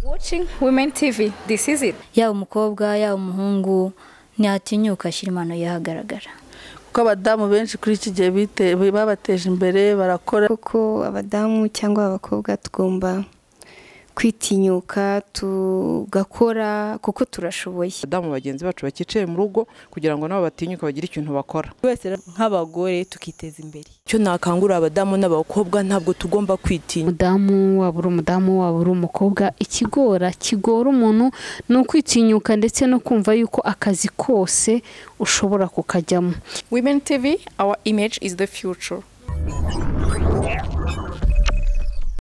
watching Women TV. This is it. yaba umukobwa yaba umuhungu ntiyatinyuka ashyira impano ye ahagaragara kuko abadamu benshi kuri iki gihe bite- babateje imbere barakora kuko abadamu cyangwa abakobwa tugomba kwitinyuka tugakora kuko turashoboye abadamu bagenzi bacu bakicaye mu rugo kugira ngo nabo batinyuka bagire ikintu bakora nk'abagore tukiteza imbere icyo nakangurira abadamu n'abakobwa ntabwo tugomba kwitinya umudamu waba uri umudamu waba uri umukobwa ikigora kigora umuntu ni ukwitinyuka ndetse no kumva yuko akazi kose ushobora kukajyamo Women TV, our image is the future.